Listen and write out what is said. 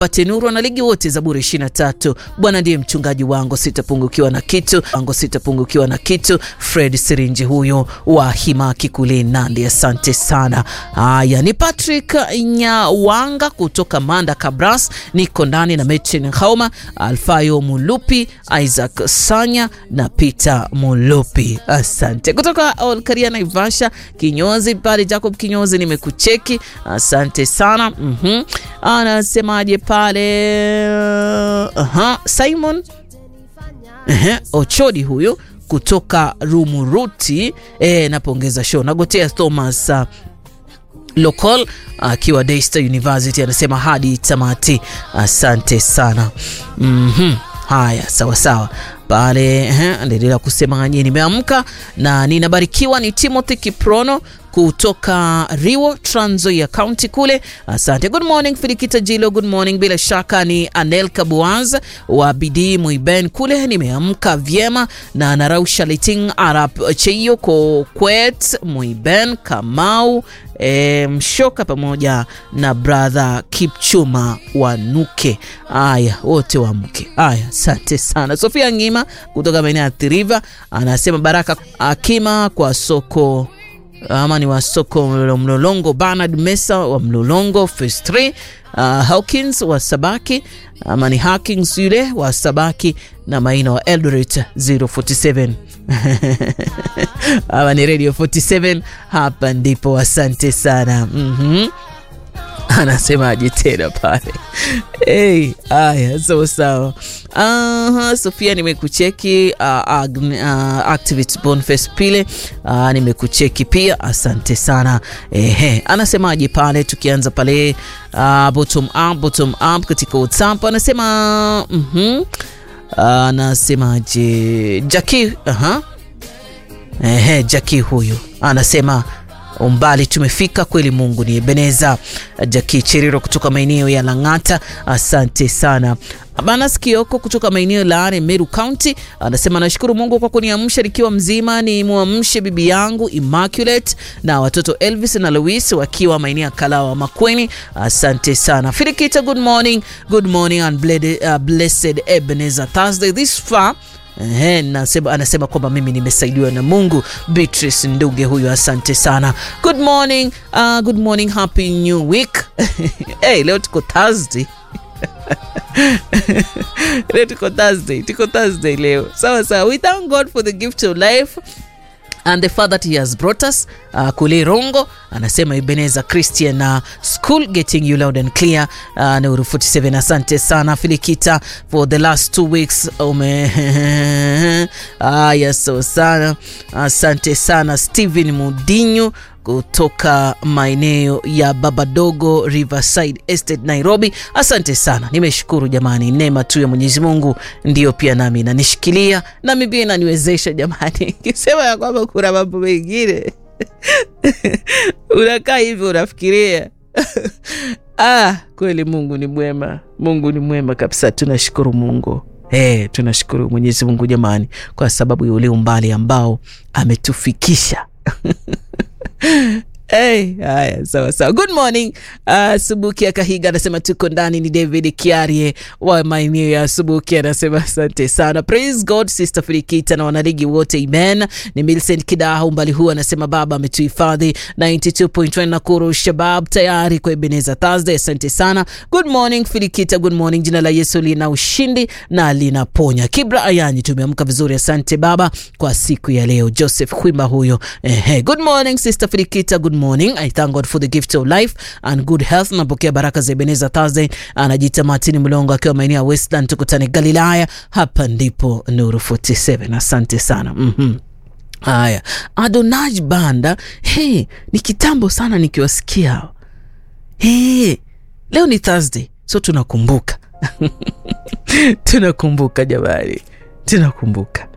pate nuru wanaligi wote Zaburi 23. Bwana ndiye mchungaji wangu, sitapungukiwa na kitu wangu, sitapungukiwa na kitu. Fred Sirinji huyo wa Himaki kule Nandi, asante sana. Haya, ni Patrick Nyawanga kutoka Manda Kabras, niko ndani na Metin Hauma, Alfayo Mulupi, Isaac Sanya na Peter Mulupi, asante kutoka Olkaria Naivasha kinyozi pale. Jacob kinyozi, nimekucheki asante sana. mm -hmm. Anasemaje pale? Aha, Simon Ehe, Ochodi huyu kutoka Rumuruti e, napongeza show. Nagotea Thomas uh, Lokol akiwa uh, Daystar University anasema hadi tamati, asante sana. mm -hmm. Haya, sawa sawa pale endelea kusema nye, nimeamka na ninabarikiwa. Ni Timothy Kiprono kutoka Riwo, Trans Nzoia County kule, asante. Good morning Filikita Jilo, good morning. Bila shaka ni Anel Kabuaz wa Bidii Muiben kule, nimeamka vyema na narausha liting arab cheio ko kwet Muiben Kamau E, Mshoka pamoja na brother Kipchuma Wanuke. Aya, wote wamke. Aya, asante sana. Sofia Ngima kutoka maeneo ya Thiriva anasema baraka akima kwa soko ama ni wa soko Mlolongo. Bernard Mesa wa Mlolongo phase 3. Uh, Hawkins wa Sabaki ama ni Hawkins yule wa Sabaki na Maina wa Eldoret 047 ama ni Radio 47 hapa ndipo. Asante sana. mm -hmm. Anasemaje tena pale? Hey, aya sawa sawa. Uh, Sofia nimekucheki. uh, uh, Activate Boniface pile uh, nimekucheki pia, asante sana. Ehe, anasemaje pale? Tukianza pale uh, bottom up, bottom up katika WhatsApp anasema mm -hmm. Anasemaje Jackie? Aha, ehe, Jackie huyu anasema umbali tumefika kweli, Mungu ni Ebeneza. Jaki Cheriro kutoka maeneo ya Lang'ata, asante sana. Banas Kioko kutoka maeneo la Meru County anasema nashukuru Mungu kwa kuniamsha nikiwa mzima, ni muamshe bibi yangu Immaculate na watoto Elvis na Louis wakiwa maeneo ya Kalawa Makweni, asante sana. Firikita, good morning, good morning and blessed Ebenezer Thursday this far Ehe, nasema, anasema kwamba mimi nimesaidiwa na Mungu. Beatrice Nduge huyu, asante sana. Good morning, uh, good morning, happy new week. Hey, leo tuko Thursday leo tuko Thursday, tuko Thursday leo. Sawa sawa, we thank God for the gift of life and the fact that he has brought us uh, kule Rongo anasema Ebeneza Christian uh, school getting you loud and clear uh, Nuru 47 asante sana Filikita for the last two weeks ume ah, yes, so sana asante sana Steven Mudinyu kutoka maeneo ya Babadogo Riverside Estate Nairobi, asante sana. Nimeshukuru jamani, neema tu ya Mwenyezi Mungu ndio pia nami nanishikilia nami pia inaniwezesha jamani. Kisema ya kwamba kuna mambo mengine unakaa hivyo unafikiria ah, kweli Mungu ni mwema, Mungu ni mwema kabisa. Tunashukuru Mungu. Hey, tunashukuru Mwenyezi Mungu jamani, kwa sababu ya ule umbali ambao ametufikisha Hey, haya sawa sawa. Good morning uh, Subuki ya Kahiga anasema tuko ndani. Ni David Kiarie wa maeneo ya Subuki anasema asante sana. Praise God Sister Filikita na wanaligi wote amen. Ni Millicent Kidaha umbali huu anasema baba ametuhifadhi 92.1 Nakuru Shabab tayari kwa Ebeneza Thursday. Asante sana. Good morning Filikita, good morning. Jina la Yesu lina ushindi na linaponya. Kibra Ayani, tumeamka vizuri. Asante baba kwa siku ya leo. Joseph Kwimba huyo. Ehe, good morning Sister Filikita, good morning. I thank God for the gift of life and good health. Napokea baraka za Ebeneza Thursday. Anajiita Martin Mlongo akiwa maeneo ya Westland, tukutane Galilaya. Hapa ndipo Nuru 47. Asante sana. mm -hmm. Haya, Adonaj Banda, hey, ni kitambo sana nikiwasikia. Hey, leo ni Thursday, so tunakumbuka tunakumbuka jamani, tunakumbuka